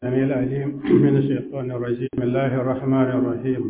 السميع العليم من الشيطان الرجيم بسم الله الرحمن الرحيم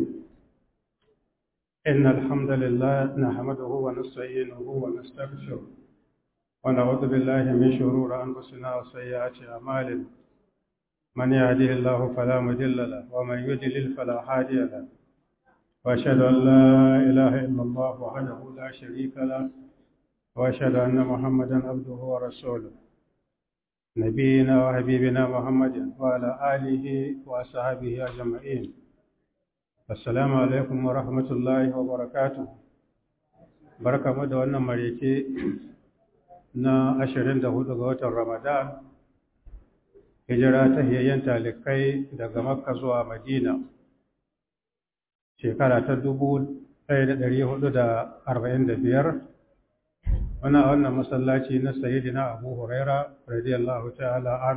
إن الحمد لله نحمده ونستعينه ونستغفره ونعوذ بالله من شرور أنفسنا وسيئات أعمالنا من يهده الله فلا مضل له ومن يضلل فلا هادي له وأشهد أن لا إله إلا الله وحده لا شريك له وأشهد أن محمدا عبده ورسوله نبينا وحبيبنا محمد وعلى آله وأصحابه أجمعين السلام عليكم ورحمة الله وبركاته بركة مدى وانا مريكي نا أشرين دهود غوة رمضان hijira ta hiyayyen talikai daga makka zuwa madina shekara ta dubu ɗaya da ɗari hudu da arba'in da biyar wani a wannan masallaci na sayidina abu huraira radiyallahu ta'ala an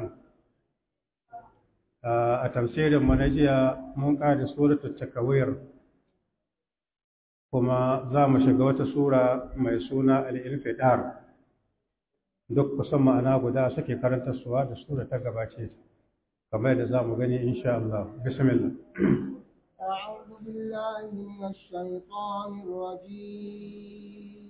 a tafsirin manajiya mun ƙada suratul takawir kuma za mu shiga wata sura mai suna al-infidar duk kusan ma'ana guda suke karanta suwa da sura ta gabace kamar yadda za mu gani insha Allah bismillah أعوذ بالله من الشيطان الرجيم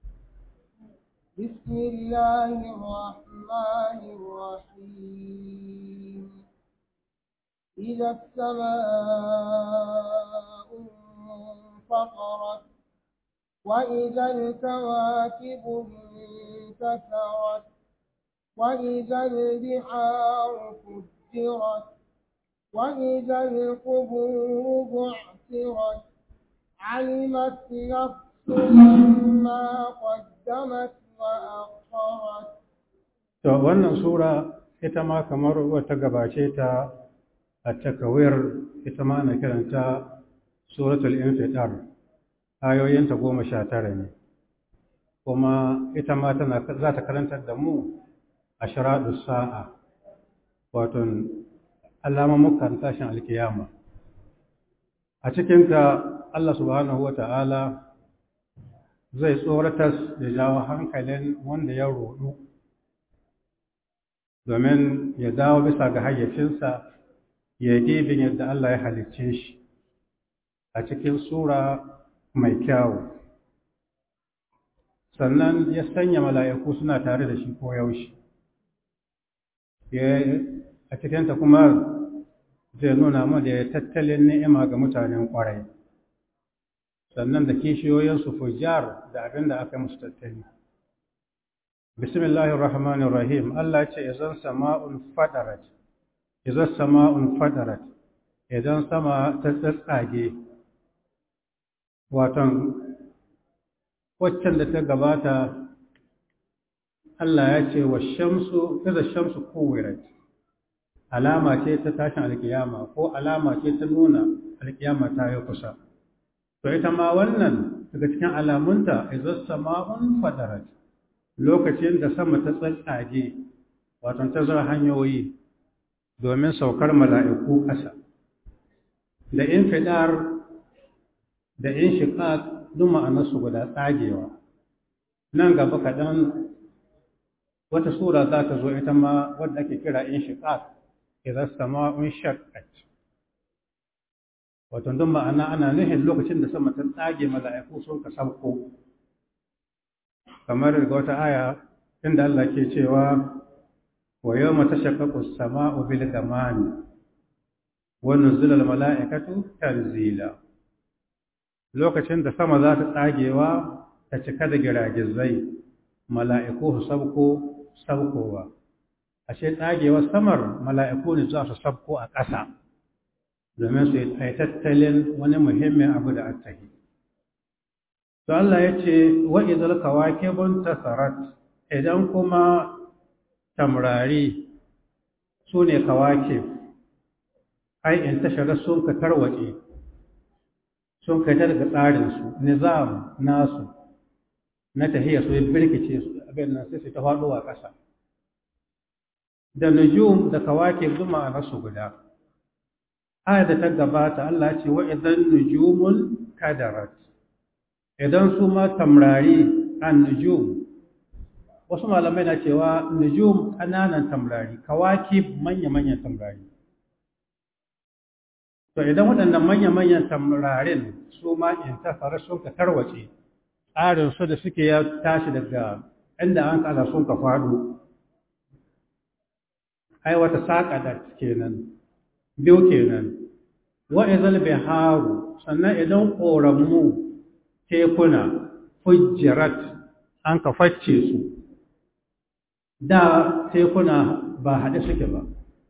بسم الله الرحمن الرحيم إذا السماء انفطرت وإذا الكواكب انتثرت وإذا البحار فجرت وإذا القبور بعثرت علمت نفس ما قدمت وأخرت to wannan sura ita ma kamar wata gabace ta a takawir ita ma ana kiranta suratul infidar ayoyinta goma sha tara ne kuma ita ma tana za ta karantar da mu a sharaɗu sa'a wato alamamukan tashin alkiyama a cikinta Allah subhanahu wa ta'ala zai tsoratar da jawo hankalin wanda ya roɗu domin ya dawo bisa ga hayyacinsa ya yi dibin yadda Allah ya halicce shi a cikin sura mai kyawu sannan ya sanya mala'iku suna tare da shi ko yaushe a cikinta kuma zai nuna mu da tattalin ni'ima ga mutanen ƙwarai sannan da kishiyoyinsu fujar da abin da aka musu tattali bismillahir rahmanir rahim Allah ce idan sama'un fadarat idan sama'un fadarat idan sama ta tsatsage waton waccan da ta gabata Allah ya ce wa shamsu idan shamsu kuwirat alama ce ta tashin alkiyama ko alama ce ta nuna alkiyama ta yi kusa to ita ma wannan daga cikin alamunta idan sama'un fadarat lokacin da sama ta tsatsage wato ta zara hanyoyi domin saukar mala'iku ƙasa da in fidar da in shiƙaƙ duk ma'anarsu guda tsagewa nan gaba kaɗan wata sura za ta zo ita ma wadda ake kira in shiƙaƙ idan sama'un shaqqat wato duk ma'ana ana nufin lokacin da sama ta tsage mala'iku sun ka sauko kamar daga wata aya inda Allah ke cewa wa yawma tashaqqaqu as-sama'u bil ghamami wa nuzila al mala'ikatu tanzila lokacin da sama za ta tsagewa ta cika da giragizai mala'iku su sabko sabkowa ashe tsagewar samar mala'iku ne za su sabko a ƙasa domin su yi tattalin wani muhimmin abu da attahi to Allah ya ce wa'izal kawakibun tasarat idan kuma tamrari su ne kawakib ai in tashara sun ka tarwace sun ka daga tsarinsu nizam nasu na tahiyar su birkice su abin nan sai su ta faɗowa ƙasa da nujum da kawakib duk ma'anarsu guda aya da ta gabata Allah ce wa idan nujumun kadarat idan su ma tamrari an nujum wasu malamai na cewa nujum ƙananan tamrari kawakib manya-manyan tamrari to idan waɗannan manya-manyan tamrarin su ma in tafara sun ka tarwace tsarin su da suke ya tashi daga inda an kala sun ka faɗo ai wata saƙa da kenan biyu kenan wa izal biharu sannan idan ƙoramu tekuna fujjirat an ka facce su da tekuna ba haɗe suke ba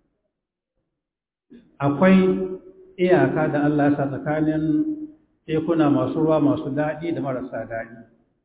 akwai iyaka da Allah sa tsakanin tekuna masu ruwa masu daɗi da marasa daɗi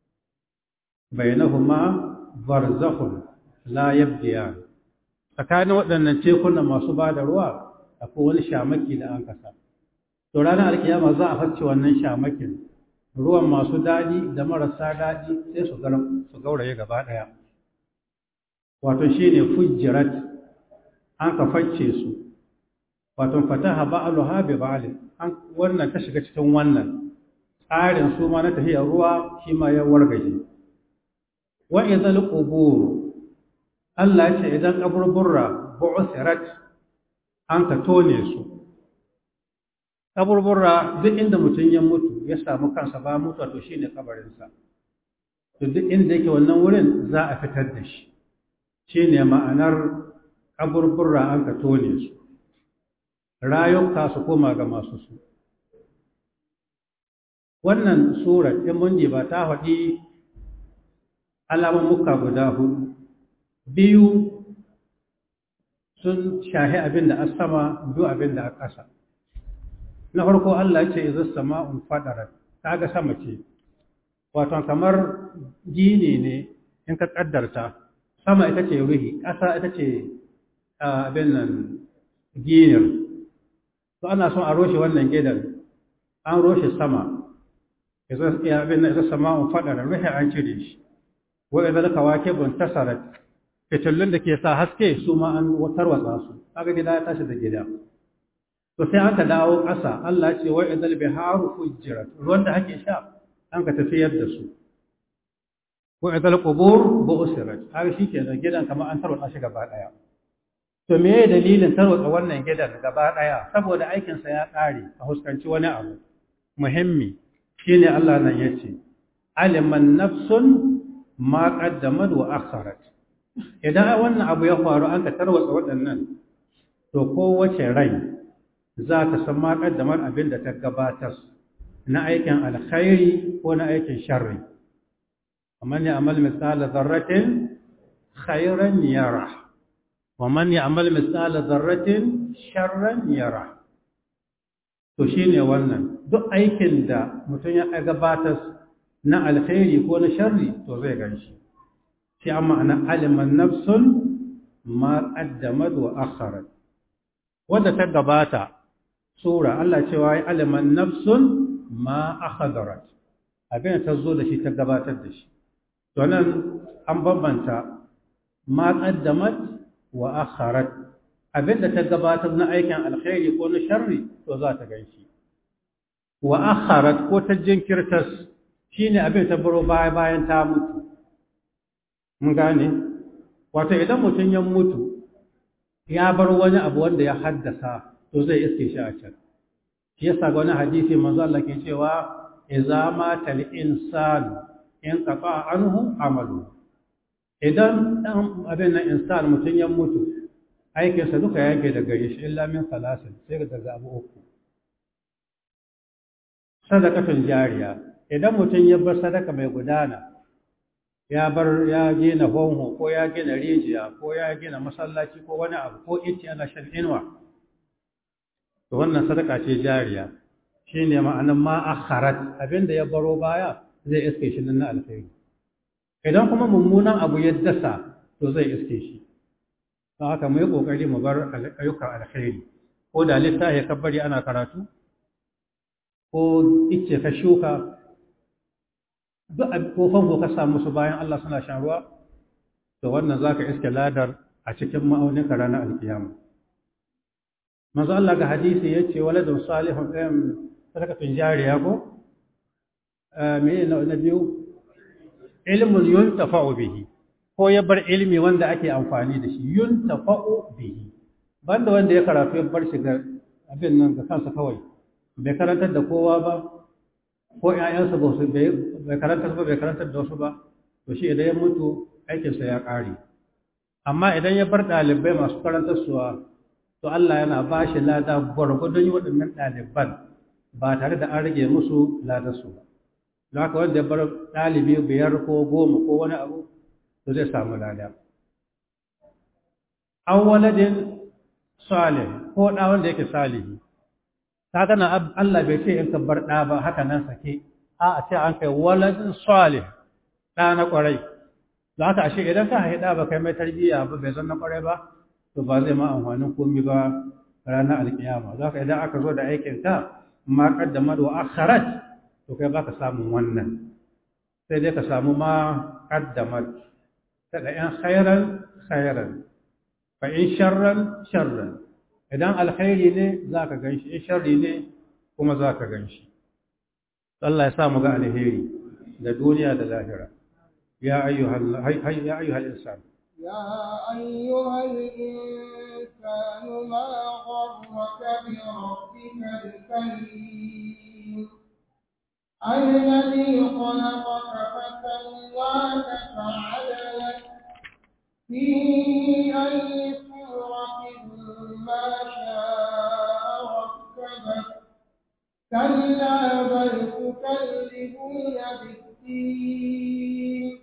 bainahuma barzakhun la yabdiyan tsakanin waɗannan tekuna masu ba da ruwa akwai wani shamaki da an kasa to ranar alkiyama za a facce wannan shamakin ruwan masu daɗi da marasa daɗi sai su gauraye gaba ɗaya wato shi ne fujjirat an ka facce su wato fataha ba'aluha bi ba'al an wannan ta shiga cikin wannan tsarin su ma na tafiyar ruwa shi ma ya wargaje wa idhal qubur Allah ya ce idan kaburburra bu'sirat an ka tone su kaburburra duk inda mutum ya mutu ya samu kansa ba mutuwa to shine kabarinsa to duk inda yake wannan wurin za a fitar da shi shine ma'anar kaburburra an ka tone su rayuka su koma ga masu su wannan sura in mun ba ta faɗi alamun muka guda hudu biyu sun shahi abin da a sama biyu abin da a ƙasa na farko Allah ce izu sama'un fadarat kaga sama ce wato kamar gini ne in ka kaddarta sama ita ce ruhi ƙasa ita ce abin nan ginir to ana son a roshe wannan gidan an roshe sama izu abin nan izu sama'un fadarat ruhi an cire shi wa idza kawakibun tasarat fitillun da ke sa haske su ma an tarwatsa su kaga gida ya tashi da gida to sai aka dawo ƙasa Allah ce wa idal biharu fujirat ruwan da ake sha an ka tafiyar da su wa idal qubur bu'sirat har shi ke da gidan kamar an tarwatsa shi gaba daya to me ye dalilin tarwatsa wannan gidan gaba daya saboda aikin sa ya kare a huskanci wani abu muhimmi shine Allah nan yace aliman nafsun ma qaddamat wa akharat idan wannan abu ya faru an ka tarwatsa waɗannan to kowace rai za ta san ma ƙaddamar abin da ta gabatar na aikin alkhairi ko na aikin sharri amma ne amal misala zarratin khairan yara wa man ya'mal misala zarratin sharran yara to shine wannan duk aikin da mutum ya gabatar na alkhairi ko na sharri to zai ganshi shi amma ana aliman nafsun ma qaddamat wa akharat wanda ta gabata sura Allah cewa ya aliman nafsun ma akhadarat abin ta zo da shi ta gabatar da shi to nan an bambanta ma qaddamat wa akharat abin da ta gabatar na aikin alkhairi ko na sharri to za ta ganshi wa akharat ko ta jinkirtas shine abin ta baro baya bayan ta mutu mun gane wato idan mutum ya mutu ya bar wani abu wanda ya haddasa to zai iske shi a can shi yasa ga wani hadisi manzo Allah ke cewa idza mata al-insan in qata anhu amalu idan dan abin nan insan mutun ya mutu aikin sa duka yake da gare shi illa min salasin sai ga daga abu uku sadaqatun jariya idan mutun ya bar sadaka mai gudana ya bar ya gina honho ko ya gina rijiya ko ya gina masallaci ko wani abu ko ice ana shan inuwa to wannan sadaka ce jariya shine ma'anan ma akharat abinda ya baro baya zai iske shi nan na alkhairi idan kuma mummunan abu ya dasa to zai iske shi don haka mu yi kokari mu bar ayyukan alkhairi ko da littafi ka bari ana karatu ko ice ka shuka duk kofan ko ka samu su bayan Allah suna shan ruwa to wannan zaka iske ladar a cikin ma'aunin ka ranar alkiyama manzo Allah ga hadisi yace waladun salihun ɗayan sadakatun jariya ko me ne na biyu ilmun yuntafa'u bihi ko ya bar ilmi wanda ake amfani da shi yuntafa'u bihi banda wanda ya karatu ya bar shi ga abin nan ga kansa kawai bai karantar da kowa ba ko ƴaƴansa ba su bai karantar ba bai karantar da wasu ba to shi idan ya mutu aikinsa ya ƙare amma idan ya bar ɗalibai masu karantar suwa to Allah yana ba shi lada gwargwadon waɗannan ɗaliban ba tare da an rage musu ladarsu ba don haka wanda ya bar ɗalibi biyar ko goma ko wani abu to zai samu lada an waladin salih ko ɗa wanda yake salihi ta gana Allah bai ce in ka bar ɗa ba haka nan sake a a ce an kai waladin salih ɗa na ƙwarai za ka ashe idan ka haɗa ba kai mai tarbiyya ba bai zan na ƙwarai ba to ba zai ma amfanin komi ba ranar alkiyama za ka idan aka zo da aikin ka ma kaddamar wa akharat to kai baka samun wannan sai dai ka samu ma kaddamar daga yan khairan khairan fa in sharran sharran idan alkhairi ne za ka gan shi in sharri ne kuma za ka gan shi Allah ya sa mu ga alheri da duniya da lahira ya ayyuhal ya ayyuhal insan يا أيها الإنسان ما غرك بربك الكريم الذي خلقك فسواك فعدلك في أي صورة ما شاء ركبك كلا بل تكذبون بالدين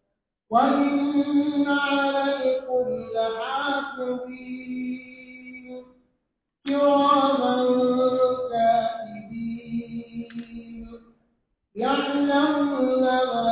وإن عليكم لحافظين كراما كاتبين يعلمون ما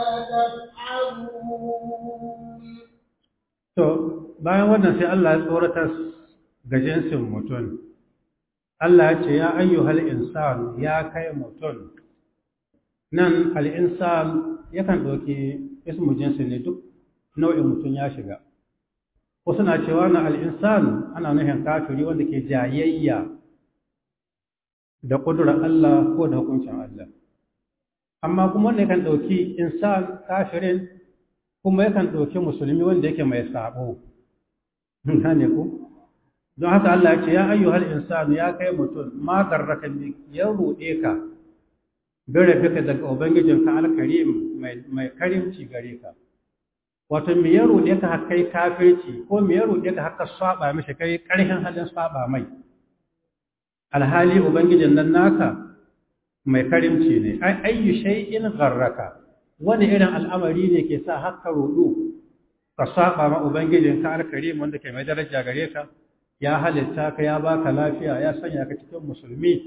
تفعلون To, bayan wannan sai Allah ya tsorata ga jinsin mutum. Allah ya ce, Ya ayyuhal insan ya kai mutum. Nan al'insan yakan ɗauki ismu jinsi ne duk nau'in mutum ya shiga. Wasu na cewa na al'insan ana nuhin kafiri wanda ke jayayya da ƙudurar Allah ko da hukuncin Allah. Amma kuma wanda yakan ɗauki insan kafirin kuma yakan ɗauki musulmi wanda yake mai sabo gane ku don haka Allah ya ce ya ayyuhal insanu ya kai mutum ma garraka bi ya ruɗe ka bere fika daga ubangijin ka alkarim mai karimci gare ka wato me ya ruɗe ka har kai kafirci ko me ya ruɗe ka har ka saba mishi kai ƙarfin halin saba mai alhali ubangijin nan naka mai karimci ne ai ayyu shay'in garraka wani irin al'amari ne ke sa haka rudu ka saba ma ubangijinka alkarim wanda ke mai daraja gare ka ya halitta ka ya baka lafiya ya sanya ka cikin musulmi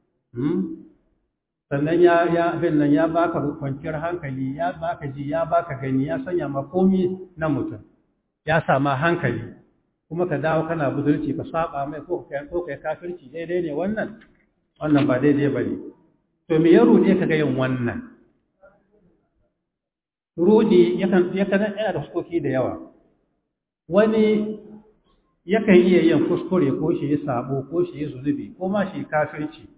sannan ya ya abin nan ya baka kwanciyar hankali ya baka ji ya baka gani ya sanya ma komi na mutum ya sama hankali kuma ka dawo kana budurci ka saba mai ko kai ko kai kafirci daidai ne wannan wannan ba daidai bane to me ya rude ka ga yin wannan rudi yakan yakan yana da fuskoki da yawa wani yakan iya yin kuskure ko shi yi sabo ko shi yi zunubi ko ma shi kafirci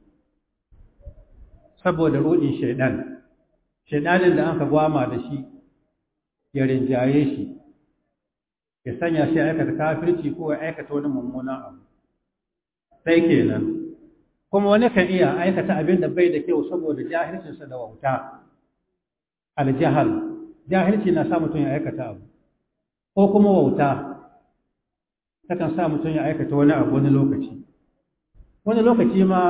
saboda rudin shaidan shaidanin da aka gwama da shi ya rinjaye shi ya sanya shi aikata kafirci ko ya aikata wani mummunan abu sai kenan kuma wani kan iya aikata abin da bai da kyau saboda jahilcinsa da wauta aljahal jahilci na sa mutum ya aikata abu ko kuma wauta takan sa mutum ya aikata wani abu wani lokaci wani lokaci ma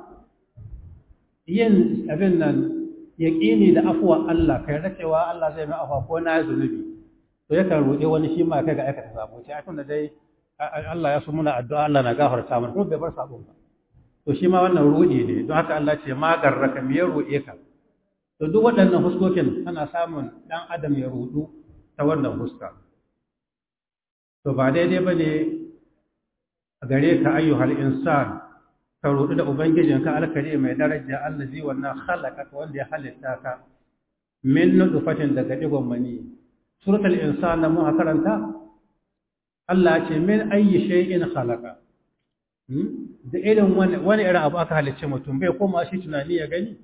yin abin nan yaƙini da afuwa Allah kai da cewa Allah zai mai afuwa ko na zunubi to yakan roƙe wani shi ma kai ga aikata sabo ce tun da dai Allah ya so muna addu'a Allah na gafarta mana kuma bai bar sabon ba to shi ma wannan ruɗi ne don haka Allah ce ma garraka me ya roƙe ka to duk waɗannan huskokin ana samun ɗan adam ya rudu ta wannan huska to ba daidai ba ne a gare ka ayyuhal insan ka rudu da ubangijinka alkari mai daraja allazi wannan halaka wanda ya halitta ka min nutfatin daga digon mani suratul insan da muka karanta Allah ya ce min ayyi shay'in khalaqa da irin wani irin abu aka halicce mutum bai koma shi tunani ya gani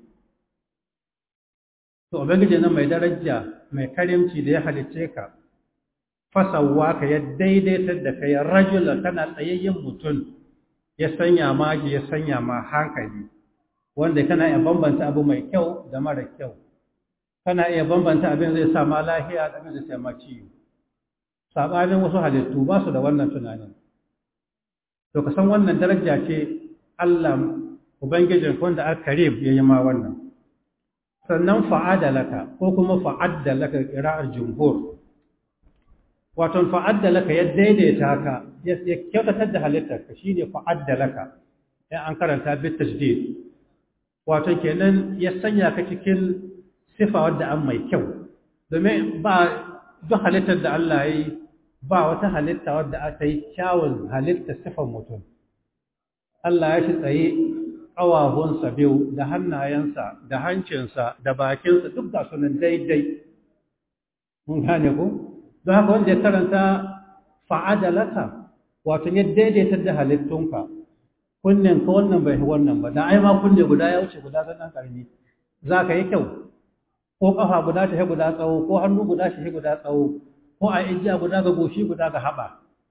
to ubangiji nan mai daraja mai karimci da ya halicce ka fasawa ka ya daidaitar da kai rajulan kana tsayayyen mutum ya sanya ma ji ya sanya ma hankali wanda kana iya bambanta abu mai kyau da mara kyau kana iya bambanta abin zai sa ma lahiya da abin zai sa ma ciwo sabanin wasu halittu ba su da wannan tunanin to ka san wannan daraja ce Allah ubangijin wanda aka karib ya yi ma wannan sannan fa'ada laka ko kuma fa'adda laka qira'ar jumhur wato fa'adda laka ya daidaita ka ya kyautatar da halittarka shine fa'adda laka ya an karanta bit tajdid wato kenan ya sanya ka cikin sifa wadda an mai kyau domin ba duk halittar da Allah ya yi ba wata halitta wadda aka yi kyawun halitta sifan mutum Allah ya shi tsaye ƙawahunsa biyu da hannayensa da hancinsa da bakinsa duk ga sunan daidai mun gane ku don haka wanda ya karanta fa'adalata wato ya daidaita da halittunka kunnen ka wannan bai wannan ba da ai ma kunne guda ya wuce guda ga dan karami za ka yi kyau ko kafa guda ta guda tsawo ko hannu guda shi guda tsawo ko a ijiya guda ga goshi guda ga haɓa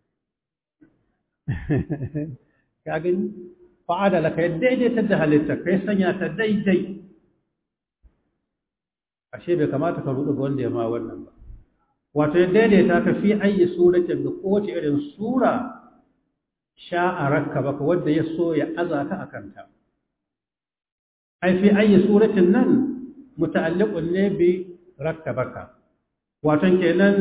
ka gani fa'ada laka ya daidaita da halitta kai sanya ta daidai ashe bai kamata ka rudu ga wanda ya ma wannan ba wato ya daidaita ka fi ayi suratin da kowace irin sura sha'a rakka baka wanda ya so ya aza ka akan ta ai fi ayi suratin nan muta'alliqun ne bi rakkabaka wato kenan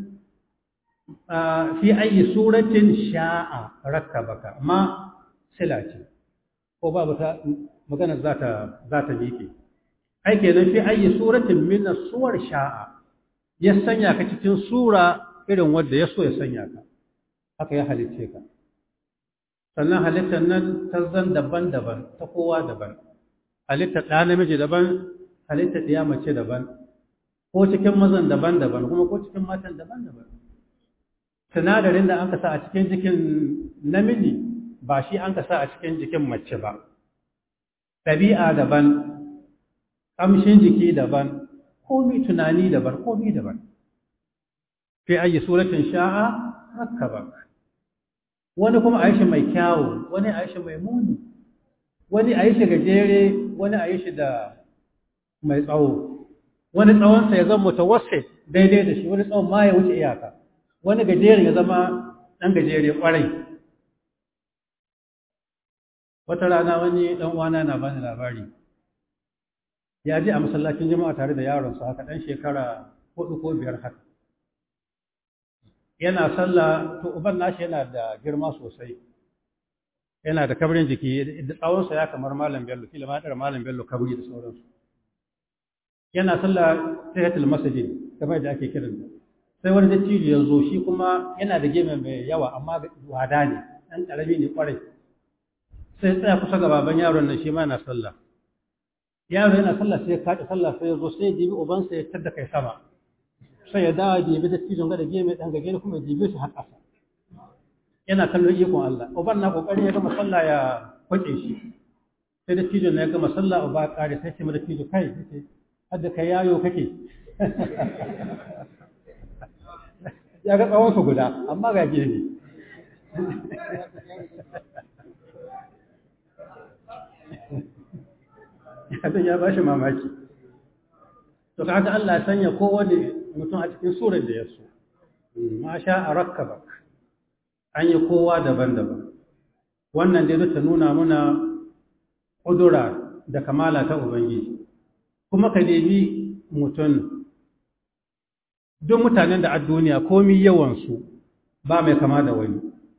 fi ayi suratin sha'a rakkabaka ma sila ce ko babu ta magana za ta za ta miƙe ai kenan fi ayi suratin min suwar sha'a ya sanya ka cikin sura irin wanda ya so ya sanya ka haka ya halicce ka sannan halittar nan ta zan daban-daban ta kowa daban halittar ɗa namiji daban halittar ɗiya mace daban ko cikin mazan daban-daban kuma ko cikin matan daban-daban sinadarin da an ka sa a cikin jikin namiji ba shi an ka sa a cikin jikin mace ba ɗabi'a daban ƙamshin jiki daban komi tunani daban komi daban fi ayi suratin sha'a rakkaba wani kuma a yi shi mai kyawu wani a yi shi mai muni wani a yi shi gajere wani a yi shi da mai tsawo wani tsawonsa ya zama mutawassit daidai da shi wani tsawon ma ya wuce iyaka wani gajere ya zama ɗan gajere ƙwarai wata rana wani ɗan uwana na bani labari ya je a masallacin jama'a tare da yaronsa haka ɗan shekara hudu ko biyar haka yana sallah to uban nashi yana da girma sosai yana da kabrin jiki da tsawonsa ya kamar malam bello kila ma ɗara malam bello kabri da sauransu yana sallah tahiyatul masjid kamar da ake kiran sai wani dattijo ya zo shi kuma yana da geme mai yawa amma wada ne ɗan ƙarami ne ƙwarai sai tsaya kusa ga baban yaron nan shi ma yana sallah yaro yana sallah sai ya kaɗi sallah sai ya zo sai ya jibi ubansa ya tadda kai sama sai ya dawo jibi da tijon ga da geme ɗan gage kuma ya jibi shi har ƙasa yana kallon ikon Allah uban na ƙoƙarin ya gama sallah ya kwace shi sai da tijon ya gama sallah uba ya ƙare sai ce mu da tijo kai har da kai yayo kake ya ga tsawon su guda amma ga gene abin ya ba shi mamaki to kaga Allah ya sanya kowane mutum a cikin surar da ya so ma sha a rakkaba an yi kowa daban-daban wannan dai ta nuna muna ƙudura da kamala ta ubangiji kuma ka debi mutum duk mutanen da a duniya komi yawansu ba mai kama da wani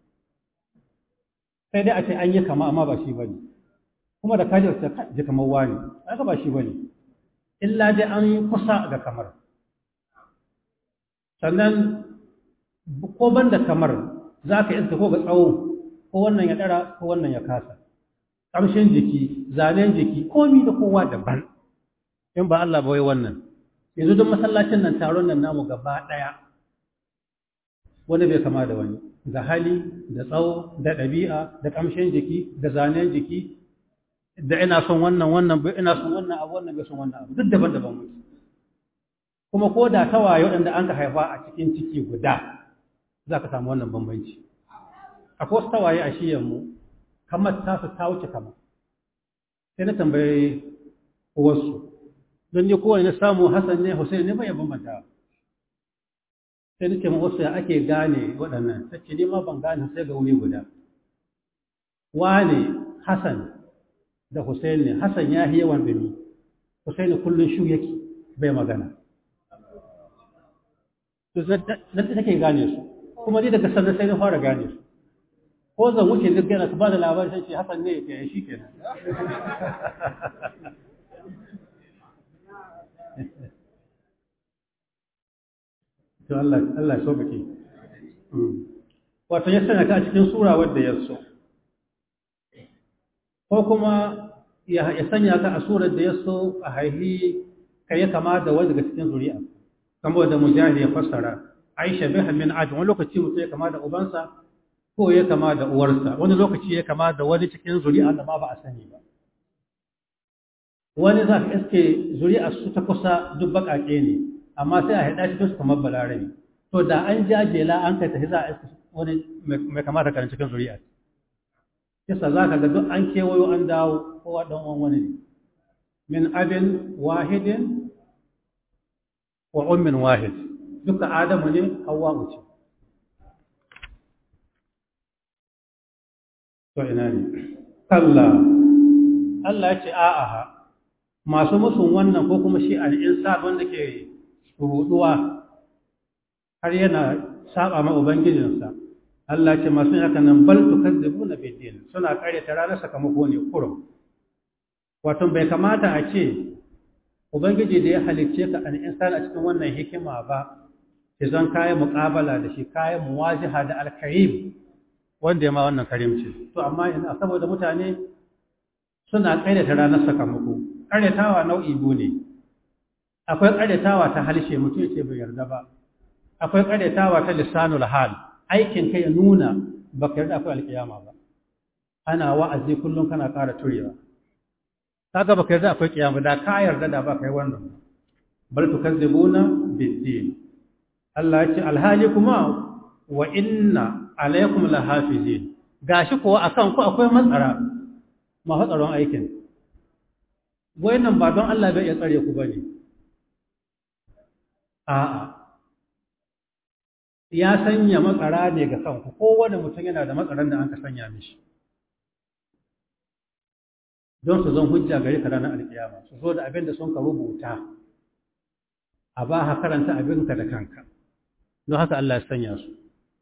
sai dai a ce an yi kama amma ba shi ba ne kuma da kaji ta ji kamar wani aka ba shi bane illa dai an yi kusa ga kamar sannan ko ban da kamar za ka iska ko ga tsawo ko wannan ya ɗara ko wannan ya kasa ƙamshin jiki zanen jiki komi da kowa daban in ba Allah ba wai wannan yanzu duk masallacin nan taron nan namu gaba ɗaya wani bai kama da wani da hali da tsawo da ɗabi'a da ƙamshin jiki da zanen jiki da ina son wannan wannan bai ina son wannan abu wannan bai son wannan abu duk daban-daban muke kuma ko da tawaye waɗanda an ka haifa a cikin ciki guda za ka samu wannan bambanci akwai wasu tawaye a shiyanmu kamar tasu ta wuce kama sai na tambaye wasu don ni kowane na samu Hassan ne Hussein ne bai bambanta sai nake ma wasu ya ake gane waɗannan ta ce ni ma ban gane sai ga wuri guda wane Hassan da Hussein ne Hassan ya yi yawan dumi Hussein kullum shu yake bai magana to nan take gane su kuma ni daga sannan sai na fara gane su ko zan wuce duk yana su ba da labarin sai ce Hassan ne ya shi kenan to Allah Allah so kake wato ya sanya ka a cikin sura wadda ya so ko kuma ya sanya ka a surar da ya so a haihi kai ya kama da wani daga cikin zuri'a kamar da mujahid ya fassara aisha biha min ajin wani lokaci mutum ya kama da ubansa ko ya kama da uwarsa wani lokaci ya kama da wani cikin zuri'a da ma ba a sani ba wani za ka iske zuri'a su ta kusa duk baƙaƙe ne amma sai a haɗa cikin su kamar balarabi to da an jajela an kai tafi za a iske wani mai kama da karin cikin zuri'a kisa za ka ga duk an kewayo an dawo kowa ɗan uwan wani ne min abin wahidin wa ummin wahid duka adamu ne hawa ce to ina ne kalla Allah ya ce a'a masu musun wannan ko kuma shi al'insa wanda ke ruduwa har yana saba ma ubangijinsa Allah ce masu haka nan bal tukazzibuna bid-din suna kare ta ranar sakamako ne kurum wato bai kamata a ce ubangiji da ya halicce ka an insan a cikin wannan hikima ba ki zan kayan muqabala da shi kayan muwajiha da al-karim wanda ya ma wannan karimci to amma ina saboda mutane suna kare ta ranar sakamako karyatawa nau'i biyu ne akwai karyatawa ta halshe mutum ce bai yarda ba akwai karyatawa ta lisanul hal aikin kai ya nuna baka yarda akwai alkiyama ba ana wa'azi kullum kana ƙara turewa kaga baka yarda akwai kiyama da ka yarda da baka yi wannan bal tukazzibuna bid-din Allah ya ce alhali kuma wa inna alaykum lahafizin gashi kuwa akan ku akwai matsara ma tsaron aikin nan ba don Allah bai ya tsare ku bane a'a ya sanya matsara ne ga kanku kowane mutum yana da matsaran da an ka sanya mishi don su zan hujja gare ka ranar alkiyama su zo da abin da sun ka rubuta a ba ha karanta abinka da kanka don haka Allah ya sanya su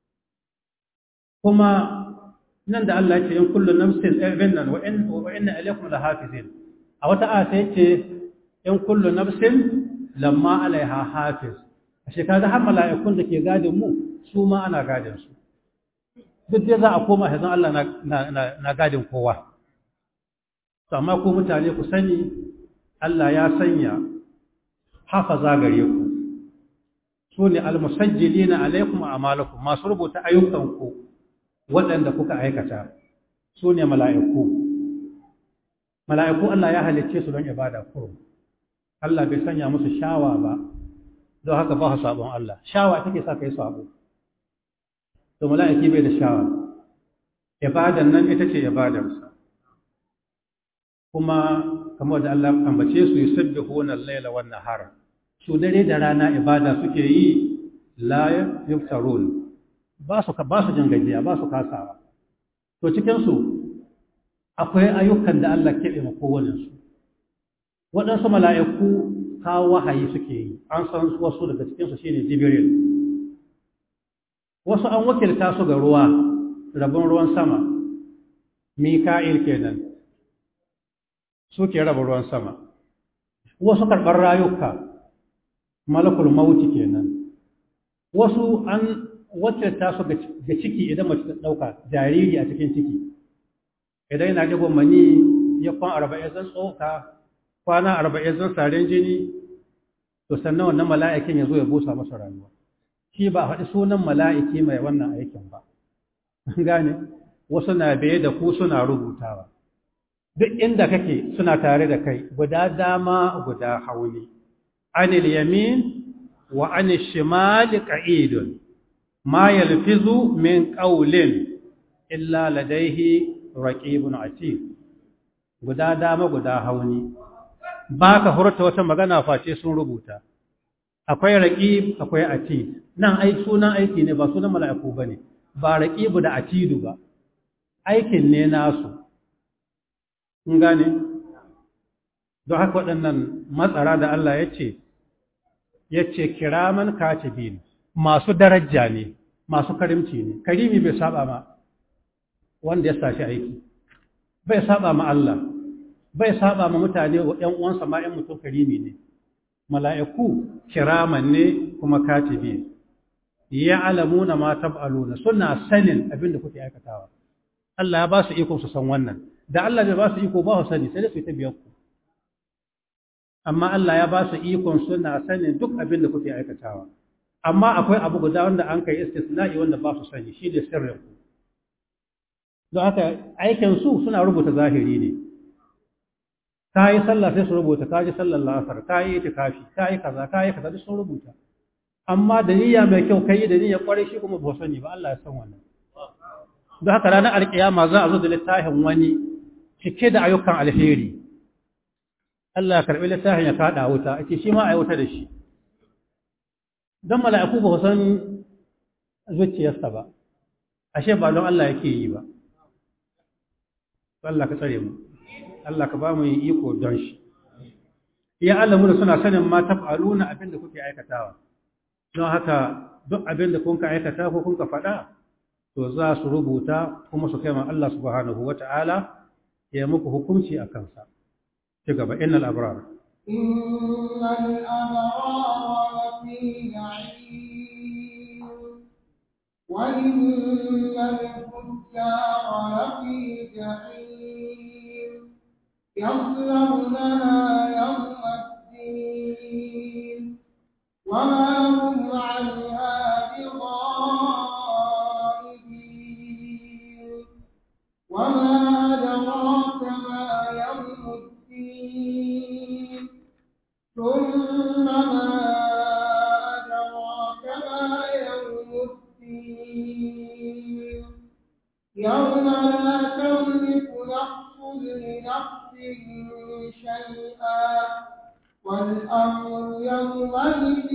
kuma nan da Allah ya ce in kullu nafsin ibn nan wa in wa inna ilaykum lahafizin a wata aya sai ce in kullu nafsin lamma alaiha hafiz ashe kaga har mala'ikun da ke gadin mu su ma ana gadin su duk dai za a koma hazan Allah na na gadin kowa to amma ku mutane ku sani Allah ya sanya hafaza gare ku su ne almusajjilina alaikum a'malakum masu rubuta ayyukanku waɗanda kuka aikata su ne mala'iku mala'iku Allah ya halicce su don ibada kurum Allah bai sanya musu shawa ba don haka ba su sabon Allah shawa take sa kai sabo to mala'iki bai da shawa ibadan nan ita ce ibadarsa kuma kamar da Allah ambace su yusabbihuna al-laila wan nahara su dare da rana ibada suke yi la yuftarun ba su ba su jin gajiya ba su kasawa to cikin su akwai ayyukan da Allah keɓe ma kowane su waɗansu mala'iku kawo wahayi suke yi an san wasu daga cikin su shine jibril wasu an wakilta su ga ruwa rabon ruwan sama mika'il kenan suke raba ruwan sama wasu karɓar rayuka malakul mauti kenan wasu an wakilta su ga ciki idan mace ta ɗauka jariri a cikin ciki idan yana digon mani ya kwan arba'in zan tsoka kwana arba'in zan saren jini to sannan wannan mala'ikin ya zo ya busa masa rayuwa shi ba faɗi sunan mala'iki mai wannan aikin ba gane wasu na biye da ku suna rubutawa duk inda kake suna tare da kai guda dama guda hauni anil yamin wa anil shimali qa'idun ma yalfizu min qawlin illa ladayhi raqibun atid guda dama guda hauni ba ka hurta wata magana face sun rubuta akwai raqib akwai atid nan ai sunan aiki ne ba sunan mala'iku bane ba raqibu da atidu ba aikin ne nasu kun gane don haka waɗannan matsara da Allah ya ce ya ce kiraman katibin masu daraja ne masu karimci ne karimi bai saba ma wanda ya sashi aiki bai saba ma Allah bai saba ma mutane ‘yan uwansa ma ‘yan mutum karimi ne mala'iku kiraman ne kuma katibin ya alamu na ma tab'aluna suna sanin abin da kuke aikatawa Allah ya ba su iko su san wannan da Allah bai ba su iko ba su sani sai da su ta biyan ku amma Allah ya ba su ikon suna sanin duk abin da kuke aikatawa amma akwai abu guda wanda an kai istisna'i wanda ba su sani shi ne sirrin ku don haka aikin su suna rubuta zahiri ne ka yi sallah sai su rubuta ka ji sallar la'asar ka yi itikafi ka yi kaza ka yi kaza duk sun rubuta amma da niyya mai kyau kai da niyya kwarai shi kuma ba sani ba Allah ya san wannan don haka ranar alkiyama za a zo da littafin wani cike da ayyukan alheri Allah ya karɓi littafin ya kaɗa wuta ake shi ma a yi wuta da shi don mala'iku ba san zuciyarsa ba ashe ba don Allah yake yi ba Allah ka tsare mu Allah ka ba mu yin iko don shi ya Allah mu da suna sanin ma taf'aluna abin da kuke aikatawa don haka duk abin da kun ka aikata ko kun ka faɗa to za su rubuta kuma su kai ma Allah subhanahu wata'ala ya muku hukunci a kansa ci gaba innal abrar innal abrara lafi na'im wa innal fujjara lafi jahim yaslawnaha yawma الدين وما هم عنها بغائبين وما أدراك ما يوم الدين ثم ما أدراك ما يوم الدين يوم لا تملك نفس لنفس شيئا والأمر يومئذ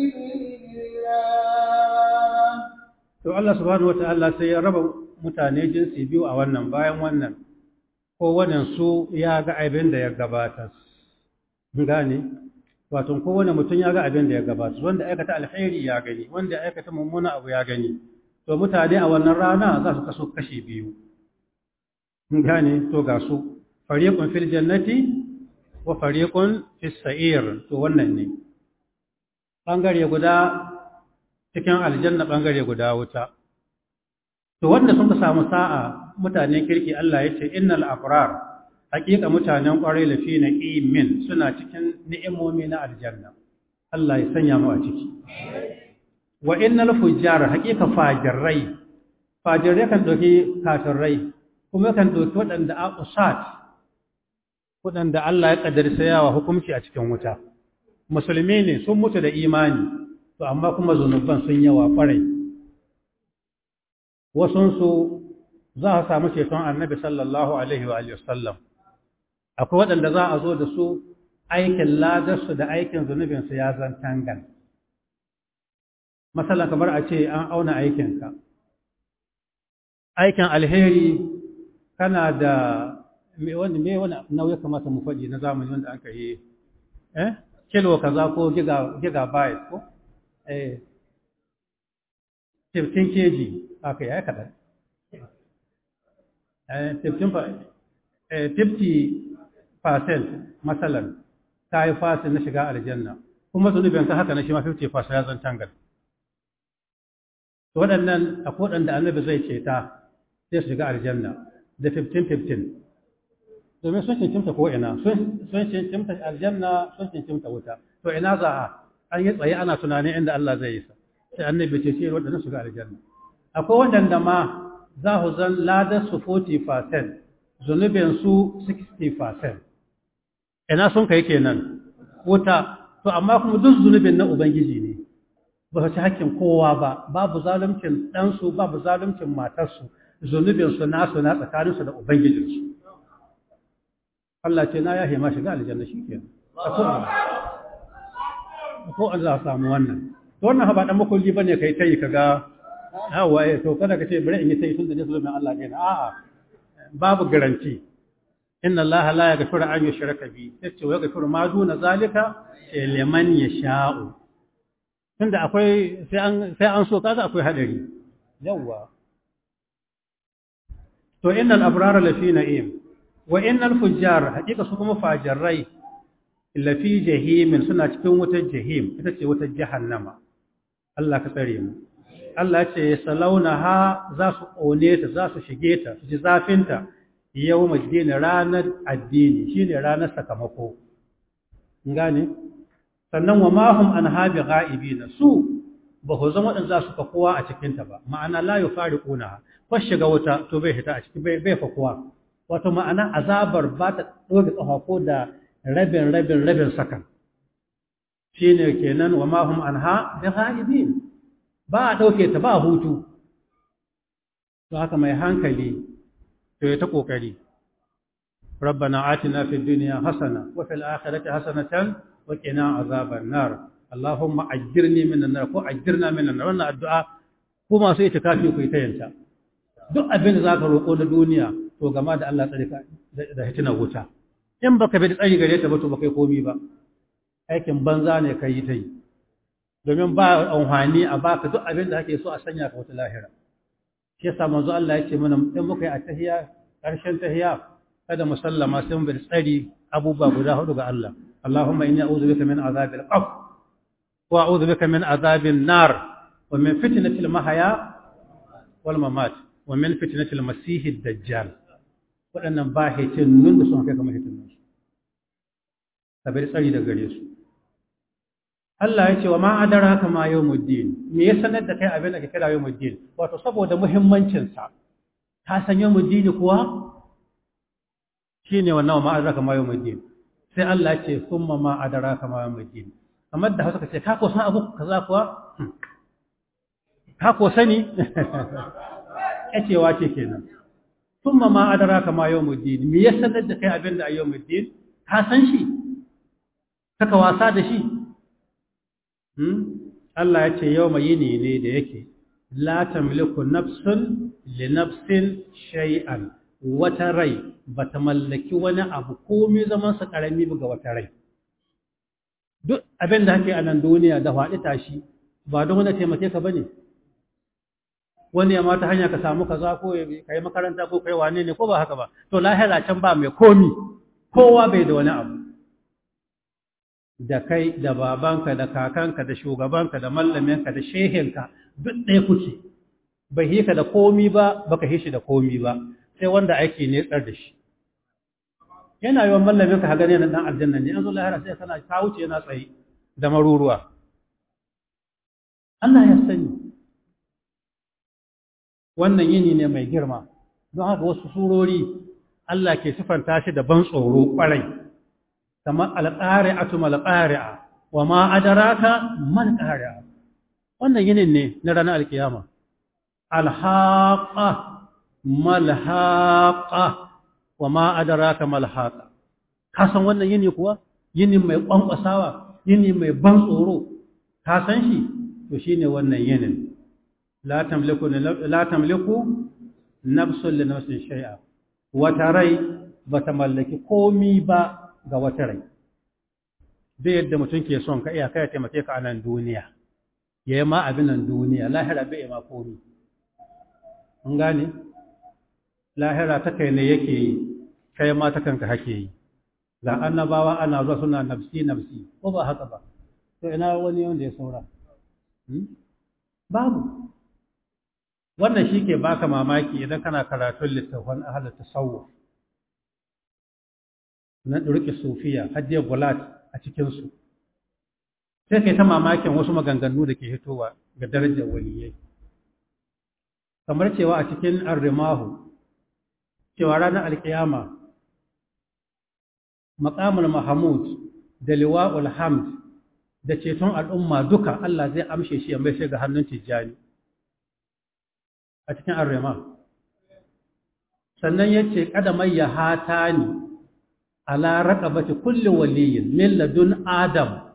لله to Allah subhanahu wataala sai ya raba mutane jinsi biyu a wannan bayan wannan kowane su ya ga abin da ya gabata gane wato kowane mutum ya ga abin da ya gabata wanda aikata alheri ya gani wanda aikata mummuna abu ya gani to mutane a wannan rana za su kaso kashi biyu gane to ga su fariqun fil jannati wa fariqun fis sa'ir to wannan ne bangare guda cikin aljanna bangare guda wuta to wanda sun samu sa'a mutanen kirki Allah ya ce innal abrar haqiqa mutanen kwarai lafi na imin suna cikin ni'imomi na aljanna Allah ya sanya mu a ciki wa innal fujjar haqiqa fajirai fajirai kan doki kafirai kuma kan doki wadanda aqusat wadanda Allah ya kaddara sayawa hukunci a cikin wuta musulmi ne sun mutu da imani to amma kuma zunuban sun yawa kwarai wasunsu za a samu ceton annabi sallallahu alaihi wa sallam akwai waɗanda za a zo da su aikin ladarsu da aikin zunubinsu ya zan tangan matsala kamar a ce an auna aikinka aikin alheri kana da wanda me wani nauyi kamata mu faɗi na zamani wanda aka yi eh kilo kaza ko gigabyte ko eh 15 kg aka yi kaɗan 50% matsalan ta yi fasin na shiga aljanna kuma zunubin ka haka na shi ma 50% ya zan tangal waɗannan a waɗanda annabi zai ceta sai su shiga aljanna da 15-15 domin sun cincimta ko ina sun cincimta aljanna sun cincimta wuta to ina za a an yi tsaye ana tunanin inda Allah zai yi sa sai annabi ce ce waɗanda shiga aljanna akwai waɗanda ma za su zan ladar su 40% zunubin su 60% ina sun kai kenan wuta to amma kuma duk zunubin na ubangiji ne ba su ci hakkin kowa ba babu zaluncin ɗansu babu zaluncin matarsu zunubin su nasu na tsakanin su da ubangijin su Allah ce na yahe ma shiga aljanna shikenan ko an za a samu wannan to wannan ba dan makulli bane kai tayi kaga yawa eh to kada ka ce bari in yi tayi tunda ne zulumin Allah ne a'a babu garanti inna Allah la yaghfiru an yushraka bi yace wa yaghfiru ma duna zalika liman yasha'u tunda akwai sai an sai an so kaga akwai hadari yawa to innal abrara lafi na'im wa innal fujjar hakika su kuma fajarrai lafi jahimin suna cikin wutar jahim ita ce wutar jahannama Allah ka tsare mu Allah ce salaunaha za su ƙone ta za su shige ta su ji zafinta yau majidini ranar addini shine ranar sakamako gane sannan wa mahum an habi ga'ibina su ba ku zama waɗanda za su fakuwa a cikinta ba ma'ana la yi fari ƙuna ko shiga wuta to bai fita a ciki bai fakuwa wato ma'ana azabar ba ta ɗoge tsawa ko da rabin rabin rabin sakan shine kenan wa mahum an ha bi ga'ibin ba a ɗauke ta ba hutu to haka mai hankali to ya ta ƙoƙari ربنا آتنا في الدنيا حسنة وفي الآخرة حسنة وقنا عذاب النار اللهم أجرني من النار ko أجرنا من النار wannan addu'a ko masu itikafi ku ta yanta duk abin da zaka roƙo na duniya to gama da Allah tsare ka da hitinar wuta in baka bi tsari gare ta ba to baka yi komi ba aikin banza ne kai yi ta yi domin ba amfani a baka duk abin da kake so a sanya ka wata lahira shi yasa manzo Allah ya ce mana in muka yi atahiya ƙarshen tahiya kada musallama sai mu bi tsari abubuwa guda hudu ga Allah Allahumma inni a'udhu bika min azabil qabr wa a'udhu bika min azabil nar wa min fitnatil mahya wal mamat wa min fitnatil masihid dajjal waɗannan ba hitin nun da sun kai kamar hitin nan ka bi tsari da gare su Allah ya ce wa ma adaraka ma yawmuddin me ya sanar da kai abin da ke kira yawmuddin wato saboda muhimmancin sa ka san yawmuddin kuwa shine wannan ma adaraka ma yawmuddin sai Allah ya ce summa ma adaraka ma yawmuddin kamar da Hausa kace ka ko san abu kaza kuwa ka ko sani kacewa ce kenan summa ma adaraka ma yawmuddin me ya sanar da kai abin da yawmuddin ka san shi kaka wasa da shi Allah ya ce yau mai yini ne da yake la tamliku nafsun li nafsin shay'an wata rai bata mallaki wani abu komai zaman sa karami ga wata rai duk abin da kake a nan duniya da faɗi tashi ba don wani taimake ka bane wani ya mata hanya ka samu kaza ko kai makaranta ko kai wane ne ko ba haka ba to lahira can ba mai komi kowa bai da wani abu da kai da babanka da kakanka da shugabanka da mallaminka da shehinka duk ɗaya kuke bai yi ka da komi ba baka yi shi da komi ba sai wanda aiki ne tsar da shi yana yi wa mallaminka ha gane na ɗan aljanna ne an zo lahira sai kana ta wuce yana tsaye da maruruwa Allah ya sani wannan yini ne mai girma don haka wasu surori Allah ke sifanta shi da ban tsoro ƙwarai kamar alƙari'atu malƙari'a wa ma adaraka man ƙari'a wannan yinin ne na ranar alkiyama alhaqa malhaqa wa ma adaraka malhaqa ka san wannan yini kuwa yini mai kwankwasawa yini mai ban tsoro ka san shi to shine wannan yinin la tamliku la tamliku nafsun li nafsin shay'a wata rai bata mallaki komi ba ga wata rai zai yadda mutum ke son ka iya kai taimake ka a nan duniya ya yi ma abin nan duniya lahira bai ma komi an gane lahira ta kai ne yake yi kai ma ta kanka hake yi ga annabawa ana zuwa suna nafsi nafsi ko ba haka ba to ina wani wanda ya saura babu wannan shi ke baka mamaki idan kana karatun littafin ahalar tasawuf na ɗurƙi sufiya hajjiyar gulat a cikinsu sai kai ta mamakin wasu maganganu da ke hitowa ga darajar waliyai kamar cewa a cikin arrimahu cewa ranar alkiyama maƙamul mahamud da liwa'ul hamd da ceton al'umma duka Allah zai amshe shi ya mai ga hannun tijjani a cikin arrima sannan yace kada mai ya hatani ala raqabati kulli waliyin min ladun adam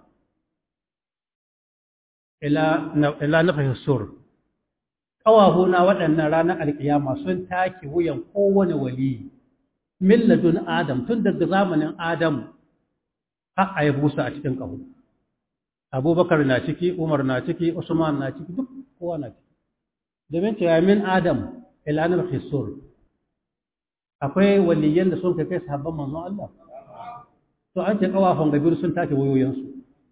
ila ila nafi sur kawahuna waɗannan ranar alkiyama sun take wuyan kowane waliyi min ladun adam tun daga zamanin adam har a yi busa a cikin ƙaho abubakar na ciki umar na ciki usman na ciki duk kowa na ciki domin cewa min adam ilanar hisur akwai waliyan da sun kai kai sahabban manzon Allah to an ce kawafan gabiru sun take wayoyinsu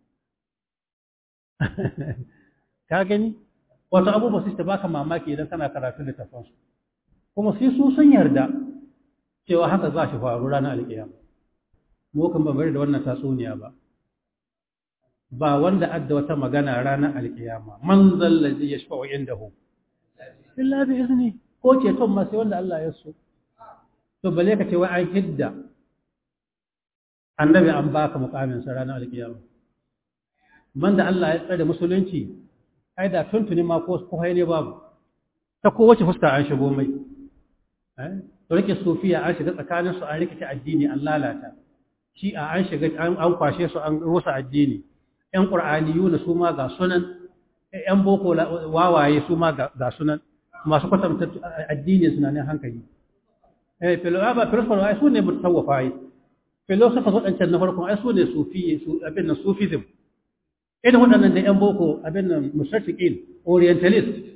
ka gani wasu abubuwa su ta baka mamaki idan kana karatu littafansu kuma sai su sun yarda cewa haka za shi faru ranar alkiyama mu kan ba bari da wannan tatsuniya ba ba wanda adda wata magana ranar alkiyama man zallazi yashfa'u indahu illa bi izni ko ce ton ma sai wanda Allah ya so to bale ka ce wai an hidda annabi an baka mukamin sa ranar alkiyama man da Allah ya tsare musulunci ai da tuntuni ma ko ko ne babu ta kowace fuska an shigo mai eh to rike sufiya an shiga tsakanin su an rikice addini an lalata shi a an shiga an kwashe su an rusa addini ‘yan ƙur'aniyuna su ma ga sunan, ‘yan boko wawaye su ma ga sunan, masu kwatanta addini suna ne hankali. Ba filosofa ai su ne mutawafa ai, filosofa waɗancan na farkon ai su ne abin nan sufism. Irin waɗannan da ‘yan boko abin nan mushafiƙin, orientalist,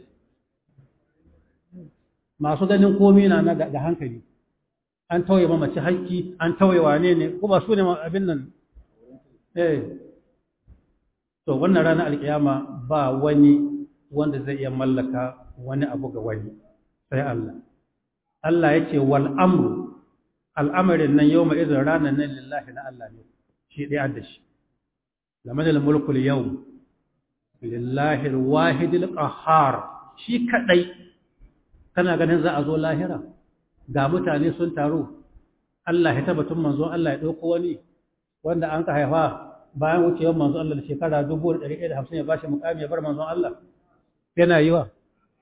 masu ganin komi na ga hankali. An tauye mamaci haƙƙi, an tauye wane ne, ko ba su ne abin nan. Eh, to wannan ranar alkiyama ba wani wanda zai iya mallaka wani abu ga wani sai Allah Allah ya ce wal amru al'amarin nan yau mai izin ranar nan lillahi na Allah ne shi ɗaya da shi lamadal mulkul yau lillahi wahidil qahhar shi kadai kana ganin za a zo lahira ga mutane sun taru Allah ya tabbatun manzo Allah ya dauko wani wanda an ka haifa bayan wucewar manzon Allah da shekara 1150 ya bashi mukami ya bar manzon Allah yana yi wa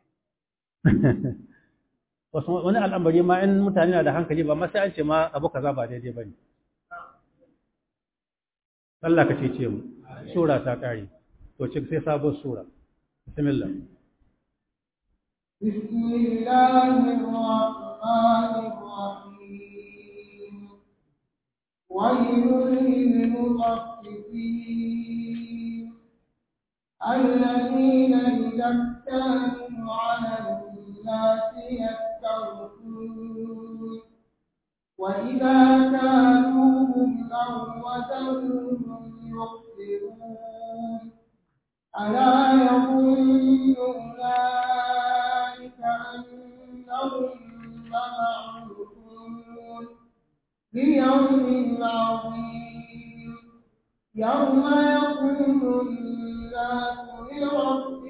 wani al'amari ma in mutane na da hankali ba ma sai an ce ma abu kaza ba daidai bane Allah ka cece mu sura ta kare to ci sai sabon sura bismillah bismillahir rahmanir rahim ويل للمطففين الذين إذا اكتالوا على الناس يستوفون وإذا كانوهم أو وزنوهم يخسرون ألا يظن أولئك أنهم مبعوثون ليوم عظيم يوم يقوم الناس لرب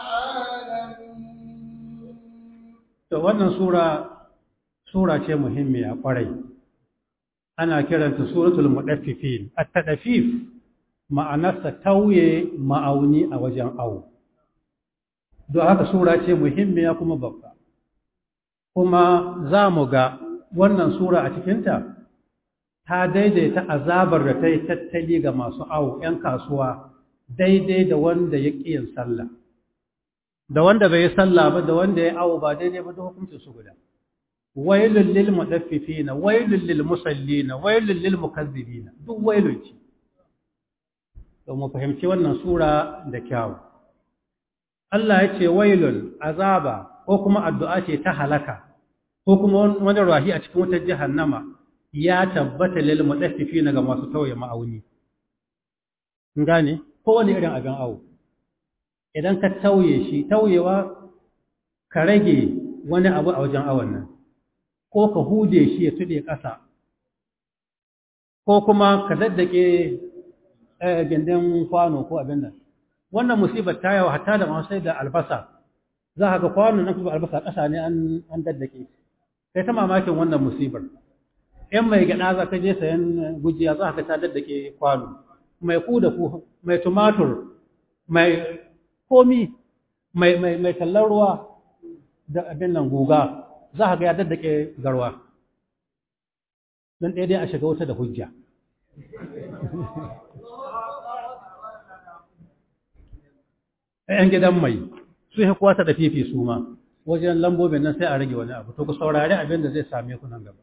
العالمين to wannan sura sura ce muhimmiya kwarai ana kiranta suratul mudaffifin at-tadfif ma'anarsa tauye ma'auni a wajen awo don haka sura ce muhimmiya kuma babba kuma za mu ga wannan sura a cikinta ta daidaita azabar da ta yi tattali ga masu awo ‘yan kasuwa daidai da wanda ya ƙi yin sallah da wanda bai yi sallah ba da wanda ya awo ba daidai ba da hukuncin su guda wailul lil mudaffifina wailul lil musallina wailul lil mukazzibina duk wailun ce to mu fahimci wannan sura da kyau Allah ya ce wailun azaba ko kuma addu'a ce ta halaka ko kuma wani rahi a cikin wutar jahannama ya tabbata lil mudaffifina ga masu tauye ma'auni gane ko wani irin abin awo idan ka tauye shi tauyewa ka rage wani abu a wajen awon nan ko ka hude shi ya tuɗe ƙasa ko kuma ka daddake gindin kwano ko abin nan wannan musibar ta yawa hatta da masu da albasa za ka ga kwano nan kuma albasa ƙasa ne an daddake sai ta mamakin wannan musibar in mai gyaɗa za ka je sayan gujiya za ka ta daddake kwano mai ku da ku mai tumatur mai komi mai mai mai tallar ruwa da abin nan guga za ka ga ya daddake garwa don ɗaya dai a shiga wata da hujja ‘yan gidan mai su yi kwata da fifi su ma wajen lambobin nan sai a rage wani abu to ku saurari abin da zai same ku nan gaba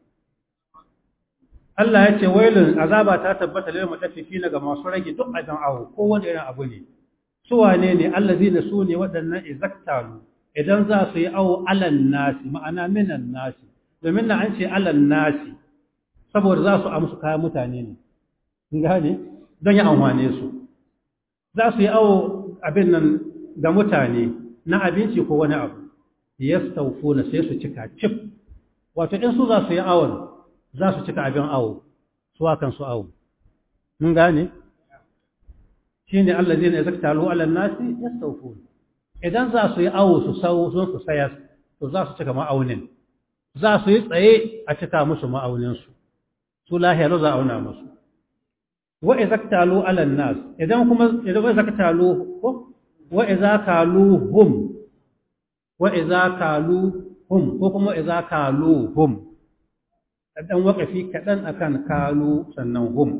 Allah ya ce wailun azaba ta tabbata lil mutaffifina ga masu rage duk abin awo ko wani irin abu ne su wane ne allazina su ne waɗannan izaktalu idan za su yi awo alan nasi ma'ana minan nasi domin na an ce alan nasi saboda za su amsu kayan mutane ne gane don yi amfane su za su yi awo abin nan ga mutane na abinci ko wani abu yastaufuna sai su cika cif wato in su za su yi awon za su cika abin awo su akan su awo mun gane shine allazina yazaktalu ala nasi yastaufuna idan za su yi awo su sau sun su sayar to za su cika ma'aunin za su yi tsaye a cika musu ma'auninsu su lahiyaru za a auna musu wa izaktalu ala nas idan kuma idan wa izaktalu ko wa izakaluhum wa izakaluhum ko kuma izakaluhum dan wakafi kadan akan kalu sannan hum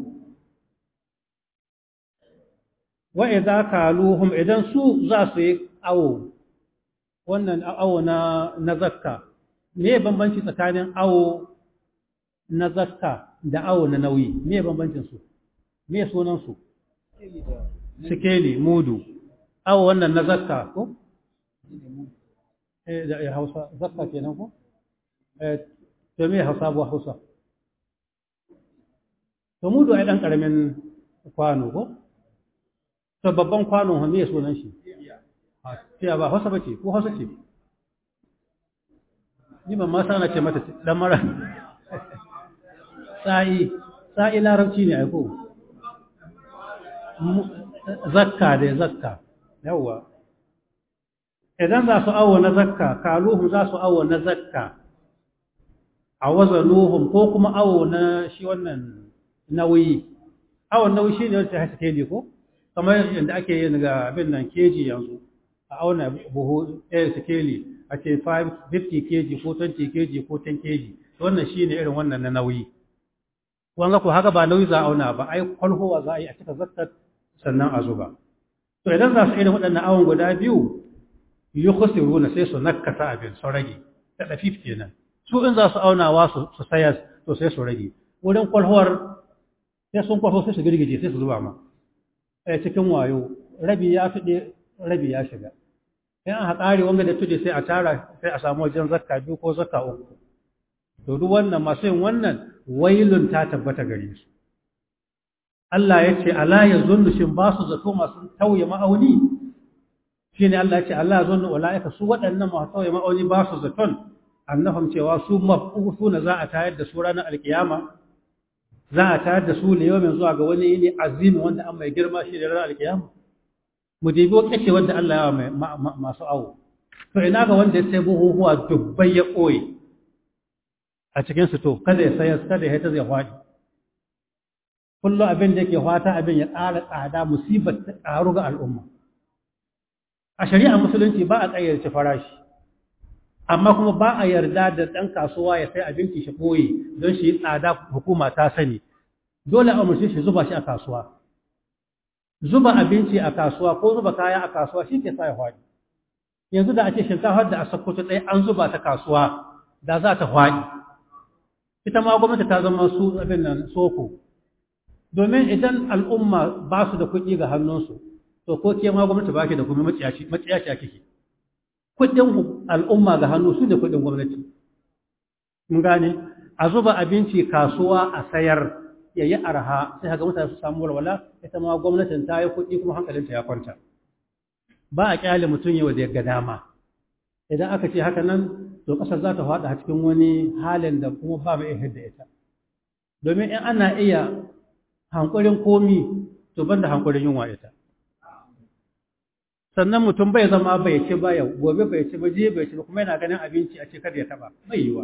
wa izakaluhum idan su za su yi awo wannan awo na na zakka me bambanci tsakanin awo na zakka da awo na nauyi me bambancin su me sunan su sikeli mudu awo wannan na zakka ko eh da Hausa zakka kenan ko eh to me Hausa bu Hausa to mudu ai dan karamin kwano ko to babban kwano me sunan shi a ba Hausa bace ko Hausa ce ni ban ma sana ce mata dan mara sa'i sa'i larabci ne ai ko zakka da zakka yawa idan za su awo na zakka kaluhum za su awo na zakka a wazanuhum ko kuma awo na shi wannan nauyi awon nauyi shine wanda ta haske ne ko kamar yadda ake yin ga abin nan keji yanzu a auna buhu ɗaya sikeli a ce 50 kg ko 20 kg ko 10 kg wannan shine irin wannan na nauyi wanga ko haka ba nauyi za a auna ba ai kwalhowa za a yi a cika zakkar sannan a zuba to idan za su irin waɗannan awon guda biyu yi khusiruna sai su nakasa abin su rage da ɗafif kenan su in za su aunawa su sayar to sai su rage wurin kwalhowar sai sun kwalho sai su girgije sai su zuba ma a cikin wayo rabi ya fiɗe rabi ya shiga in an haƙari wanga da tuɗe sai a tara sai a samu wajen zakka biyu ko zakka uku to duk wannan masu yin wannan wailun ta tabbata gare su Allah ya ce ala ya zunnu shin ba su zato masu tauye ma'auni shine Allah ya ce Allah ya zunnu ulaika su waɗannan masu tauye ma'auni ba su zaton annahum cewa su mabusuna za a tayar da su ranar alkiyama za a tayar da su ne yau zuwa ga wani yini azimi wanda an mai girma shi da ranar alkiyama mu dibi kace wanda Allah ya mai masu awo to ina ga wanda ya sai buhuhuwa dubbai ya koyi a cikin su to kada ya sayar kada ya ta zai hwadi kullu abin da yake fata abin ya ƙara tsada musibar ta ƙaru ga al'umma a shari'a musulunci ba a ƙayyarci farashi amma kuma ba a yarda da ɗan kasuwa ya sai abinci shi ɓoye don shi tsada hukuma ta sani dole a umarci shi zuba shi a kasuwa zuba abinci a kasuwa ko zuba kaya a kasuwa shi ke sa ya hwaɗi yanzu da a ce shinkafar da a sakkwato ɗaya an zuba ta kasuwa da za ta hwaɗi ita ma gwamnati ta zama su abin nan soko domin idan al'umma ba su da kuɗi ga hannunsu to ko ke ma gwamnati ba ke da kuma maciyaci a kike kuɗin al'umma ga hannu su ne kuɗin gwamnati mun gane a zuba abinci kasuwa a sayar ya yi arha sai haka mutane su samu walwala ita ma gwamnatin ta yi kuɗi kuma hankalinta ya kwanta ba a kyale mutum yau da ga dama idan aka ce haka nan to ƙasar za ta faɗa cikin wani halin da kuma ba mai iya da ita domin in ana iya hankulin komi to banda hankulin yunwa ita sannan mutum bai zama bai ci ba yau gobe bai ci ba je bai ci ba kuma yana ganin abinci a ce kada ya taba bai yiwa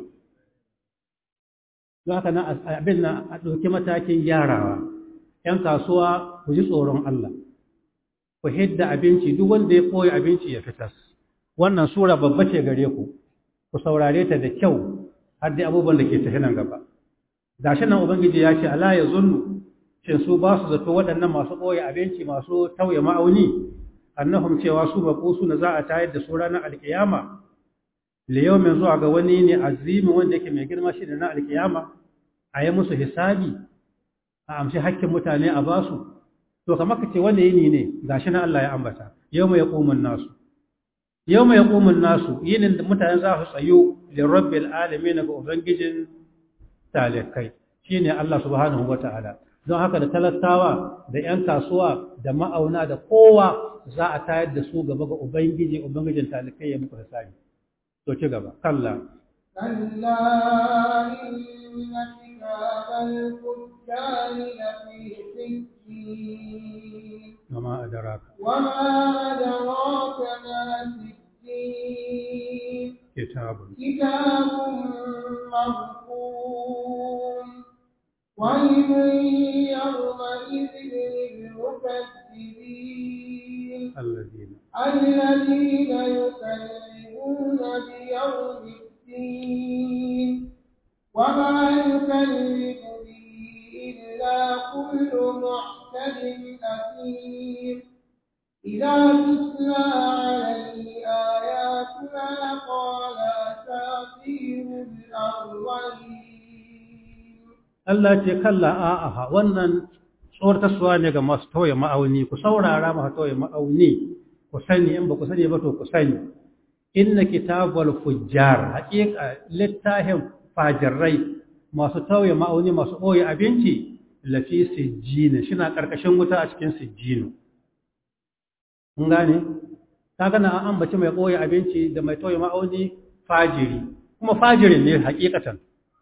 don haka nan abin nan a ɗauki matakin gyarawa ‘yan kasuwa ku ji tsoron Allah ku hidda abinci duk wanda ya ɓoye abinci ya fitas wannan sura babba ce gare ku ku saurare ta da kyau har dai abubuwan da ke tafi nan gaba gashi nan ubangiji ya ce ala yazunnu shin su ba su zato waɗannan masu ɓoye abinci masu tauye ma'auni annahum cewa su baƙusu na za a tayar da su ranar alkiyama liyaumin zuwa ga wani ne azimi wanda yake mai girma shi da na alkiyama a yi musu hisabi a amshi hakkin mutane a basu to kamar ka ce wanda yini ne gashi na Allah ya ambata yau mai yaqumun nasu yau mai yaqumun nasu yinin da mutane za su tsayo lirabbil alamin ga ubangijin talikai shine Allah subhanahu wataala don haka da talakawa da 'yan kasuwa da ma'auna da kowa za a tayar da su gaba ga ubangiji ubangijin talikai ya muku hisabi to ci gaba kalla كلا إن كتاب الفجار لفي سجين وما adraka وما أدراك ما سجين kitabun كتاب مرقوم ويل يومئذ للمكذبين alladhina الذين يكذبون بيوم الدين وما يكذب به إلا كل معتد أثيم إذا تتلى عليه آياتنا قال أساطير الأولين Allah ce kalla a'aha wannan tsortaswa ne ga masu tauye ma'auni ku saurara masu tauye ma'auni ku sani in ba ku sani ba to ku sani inna kitabul fujjar haƙiƙa littafin fajirai masu tauye ma'auni masu ɓoye abinci lafi sijjina shina ƙarƙashin wuta a cikin sijjinu kun gane ta gana an ambaci mai ɓoye abinci da mai tauye ma'auni fajiri kuma fajirin ne haƙiƙatan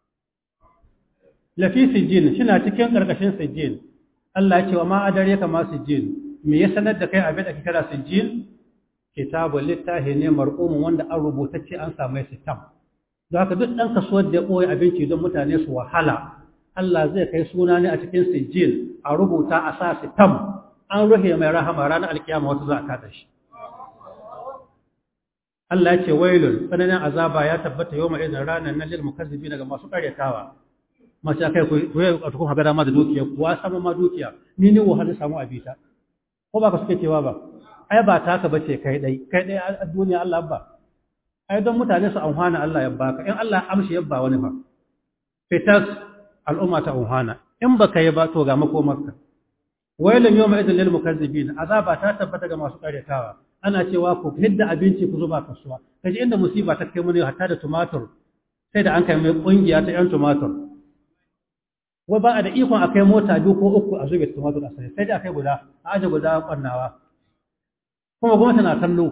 lafi sijjin shina cikin ƙarƙashin sijjin Allah ya ce wa ma adare ka ma sijjin me ya sanar da kai abin da ke kira sijjin kitabul littahi ne marqumun wanda an rubutacce an samu sitam don haka duk ɗan kasuwar da ya ɓoye abinci don mutane su wahala Allah zai kai suna ne a cikin sijjin a rubuta a sa sitam an rufe mai rahama ranar alkiyama wata za a kada shi Allah ya ce wailun tsananin azaba ya tabbata yau mai ranar nan lil mukazzibi daga masu karyatawa masu kai ku ku a tukun haga dama da dukiya kuwa sama ma dukiya ni ne wahala samu abita ko ba ka suke cewa ba ai ba taka bace kai dai kai dai a duniya Allah ba ai don mutane su amfana Allah ya baka in Allah ya amshi yabba wani fa fitas al'umma ta amfana in baka yi ba to ga makomarka wailun yawma idin lil mukazzibin azaba ta tabbata ga masu karyatawa ana cewa ku hidda abinci ku zuba kasuwa kaji inda musiba ta kai mun hatta da tumatur sai da an kai mai kungiya ta yan tumatur wai ba a da ikon a kai mota biyu ko uku a zube tumatur a sai sai da kai guda a aje guda kwannawa kuma gwamnati na kallo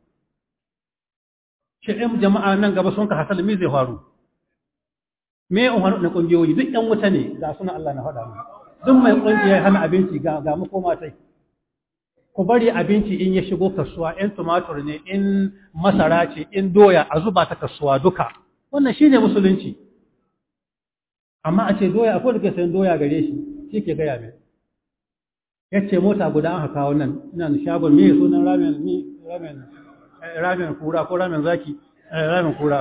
shi ɗin jama'a nan gaba sun ka hasali me zai faru me in wani na ƙungiyoyi duk ƴan wuta ne ga suna Allah na faɗa mu duk mai ƙungiyar hana abinci ga ga makoma sai ku bari abinci in ya shigo kasuwa in tumatur ne in masara ce in doya a zuba ta kasuwa duka wannan shine musulunci amma a ce doya akwai da ke sayan doya gare shi shi ke gaya mai ya ce mota guda an haka wannan ina da shagon me sunan ramen mi ramen eh, ramen kura ko ramen zaki eh, ramen kura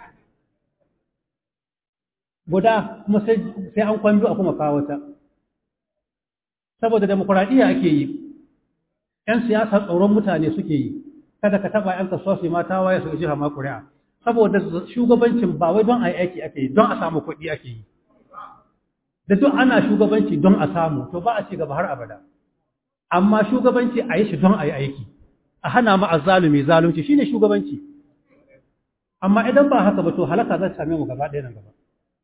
guda kuma sai sai an kwando a kuma kawo ta saboda demokuraɗiyya ake yi ‘yan siyasa tsoron mutane suke yi kada ka taɓa ‘yan kasuwa su yi mata waye su jiha ma ƙuri'a saboda shugabancin ba wai don a yi aiki ake yi don a samu kuɗi ake yi da duk ana shugabanci don a samu to ba a ci gaba har abada amma shugabanci a yi shi don a yi aiki a hana ma azzalumi zalunci shine shugabanci amma idan ba haka ba to halaka za ta same mu gaba ɗaya nan gaba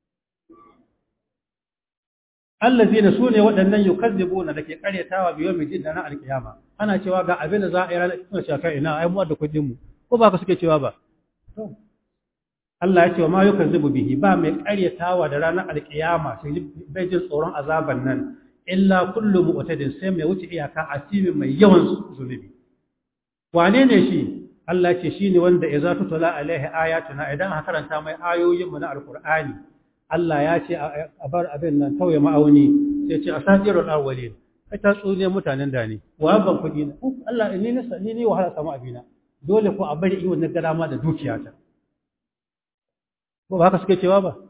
allazina sune waɗannan yukazzibuna da ke karyatawa biyo mai jin na alkiyama ana cewa ga abin da za a yi ranar suna cewa kai ina ai mu da kuɗin mu ko ba ka suke cewa ba to Allah ya ce wa ma yukazzibu bihi ba mai karyatawa da ranar alkiyama sai bai jin tsoron azaban nan illa kullu mu'tadin sai mai wuce iyaka asimin mai yawan zulubi wane ne shi Allah ce shine wanda idza tutla alaihi ayatuna idan aka karanta mai ayoyin mu na alqur'ani Allah ya ce a bar abin nan tauye ma'auni sai ce asatirul awwalin kai ta tsune mutanen da ne wa ban kudi na Allah ni ne ni ne wahala samu abina dole ko a bari iwon na gada ma da dukiyata ba haka suke cewa ba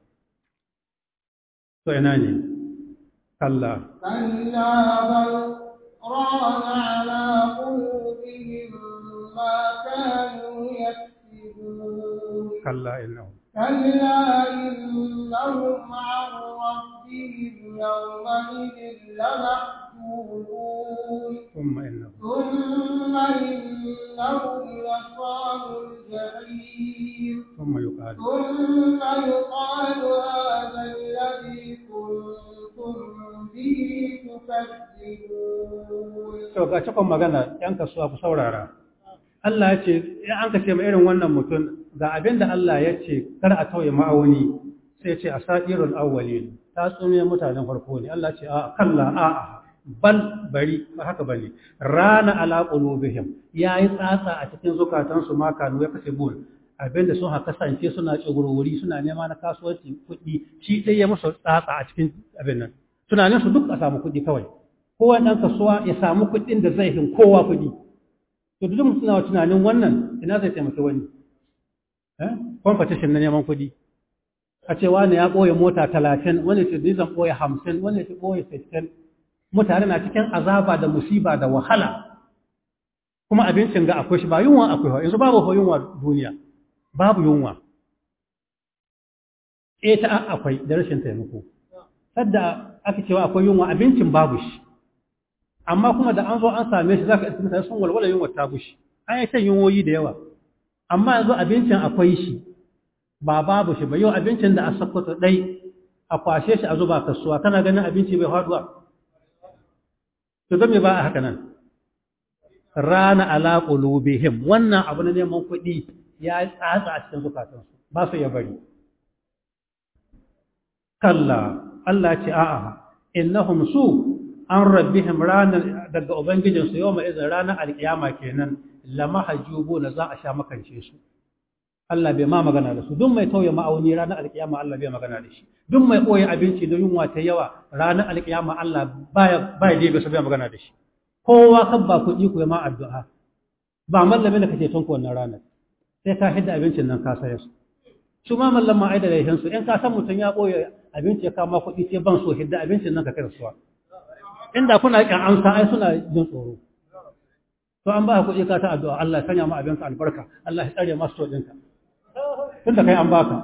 to ina ne kalla كلا بل ران على قلوبهم ما كانوا يكسبون kalla innahu كلا إنهم عن ربهم يومئذ لمحجوبون thumma innahu ثم إنهم لصالوا الجحيم thumma yuqalu ثم يقال هذا الذي كنتم به تكذبون to ga cikon magana yan kasuwa ku saurara Allah ya ce in an ka ce ma irin wannan mutum ga abin da Allah ya ce kar a tauye ma'auni sai ya ce asatirul awwalin ta tsume mutanen farko ne Allah ce a kalla a a bal bari ba haka bane rana ala qulubihim yayi tsatsa a cikin zukatansu ma kanu ya kasibun abinda sun haka kasance suna tsugurwuri suna nema na kasuwanci kuɗi shi dai ya musu tsatsa a cikin abin nan tunanin su duk a samu kuɗi kawai kowa ɗan kasuwa ya samu kuɗin da zai hin kowa kuɗi to duk mutum na tunanin wannan ina zai taimaki wani eh competition na neman kuɗi a ce wani ya ɓoye mota talatin wani ce ni zan ɓoye hamsin wani ce ɓoye sittin mutane na cikin azaba da musiba da wahala kuma abincin ga akwai shi ba yunwa akwai ba yanzu babu yunwa duniya babu yunwa e ta akwai da rashin taimako sadda aka cewa akwai yunwa abincin babu shi amma kuma da an zo an same shi zaka iska mutane sun walwala yunwa ta bushi an yi ta yunwoyi da yawa amma yanzu abincin akwai shi ba babu shi ba yau abincin da a sakkwato ɗai a kwashe shi a zuba kasuwa kana ganin abinci bai faduwa to don me ba a haka nan rana ala qulubihim wannan abu na neman kuɗi ya yi tsatsa a cikin zukatansu ba su ya bari kalla Allah ce a'a innahum su an rabbihim ranar daga ubangijinsu yau mai izin ranar alkiyama kenan lama hajjubu na za a sha makance su Allah bai ma magana da su duk mai tauye ma'auni ranar alkiyama Allah bai magana da shi duk mai koyi abinci da yunwa ta yawa ranar alkiyama Allah baya baya dai bai magana da shi kowa kan ba kuɗi ku ma addu'a ba mallamin da kake tonku wannan ranar sai ka hidda abincin nan ka sayar su su ma mallama ai da laihin su in ka san mutum ya boye abinci ya kama kuɗi sai ban so hidda abincin nan ka kai suwa inda kuna kan amsa ai suna jin tsoro to an ba ka kuɗi ka ta addu'a Allah ya sanya ma abinka albarka Allah ya tsare masu ɗinka tunda kai an baka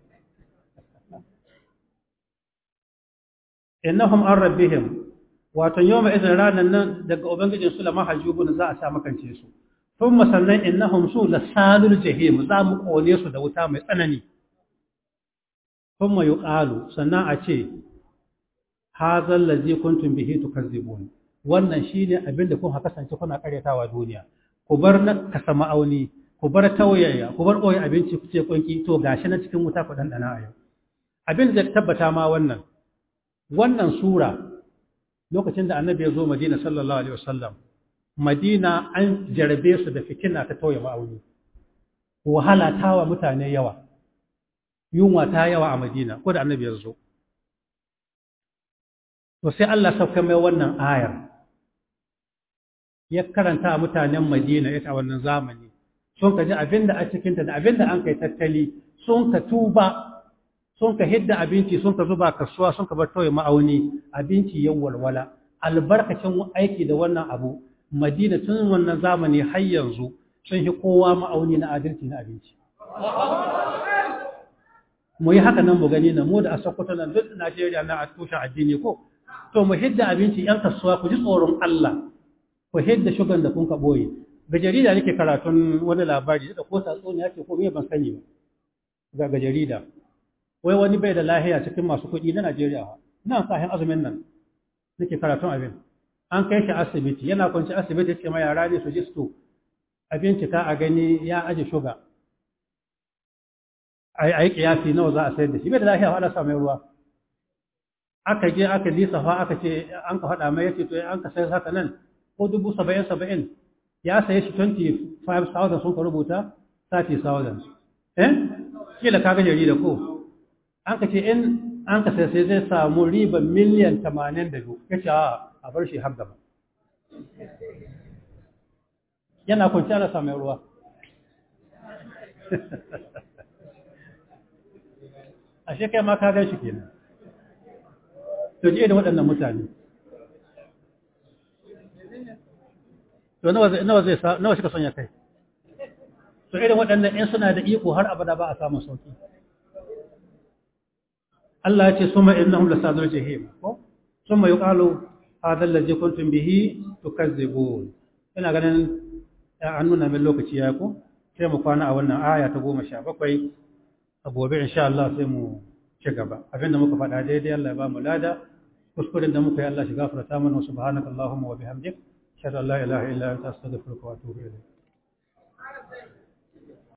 innahum an rabbihim wato yawma idan ranan nan daga ubangijin su lama hajubun za a sa makance su thumma sannan innahum su lasalul jahim za mu kone su da wuta mai tsanani thumma yuqalu sannan a ce hadha allazi kuntum bihi tukazzibun wannan shine abin da kun haka kasance kuna karyatawa duniya ku bar na kasa ma'auni ku bar tauyaya ku bar koyi abinci ku ce kunki to gashi na cikin wuta ku dandana a yau abin da tabbata ma wannan wannan sura lokacin da annabi ya zo madina sallallahu alaihi wasallam madina an jarabe su da fitina ta tauye ma'auni wahala ta wa mutane yawa yunwa ta yawa a madina ko da annabi ya zo to sai Allah sauka mai wannan ayar ya karanta a mutanen madina ita a wannan zamani sun ka ji abinda a cikinta da abinda an kai tattali sun ka tuba sun ka hidda abinci sun ka zuba kasuwa sun ka bar tauye ma'auni abinci ya walwala albarkacin aiki da wannan abu madina tun wannan zamani har yanzu sun hi kowa ma'auni na adalci na abinci mu yi haka nan mu gani na mu da a sokoto nan duk najeriya na a tushen addini ko to mu hidda abinci yan kasuwa ku ji tsoron allah ku hidda shugan da kun ka ɓoye ga jarida nake karatun wani labari da ko tatsuniya ce ko me ban sani ba ga jarida wai wani bai da lahiya cikin masu kuɗi na Najeriya nan sahin azumin nan nake karatun abin an kai shi asibiti yana kwanci asibiti ce ma yara ne su ji su a bincika a gani ya aje shuga a yi kiyasi nawa za a sayar da shi bai da lahiya ana sa mai ruwa aka je aka lisafa aka ce an ka faɗa mai yace to an ka sayar haka nan ko dubu saba'in saba'in ya saye shi 25,000 sun ka rubuta 30,000 eh kila kaga jarida ko an ka ce in an ka sai sai zai samu riba miliyan 82 ya ce a bar shi har gaba yana kwanci ana samun ruwa ashe kai ma ka gan shi kenan to ji da waɗannan mutane to nawa zai nawa zai nawa suka sanya kai to irin waɗannan in suna da iko har abada ba a samun sauki Allah ya ce suma innahum lasadul jahim ko summa yuqalu hadha allazi kuntum bihi tukazzibun ina ganin an nuna min lokaci ya ko sai mu kwana a wannan aya ta 17 a gobe insha Allah sai mu ci gaba abinda muka faɗa daidai Allah ya ba mu lada kuskuren da muka yi Allah shi gafarta mana subhanakallahumma wa bihamdik ashhadu an la ilaha illa anta astaghfiruka wa atubu ilayk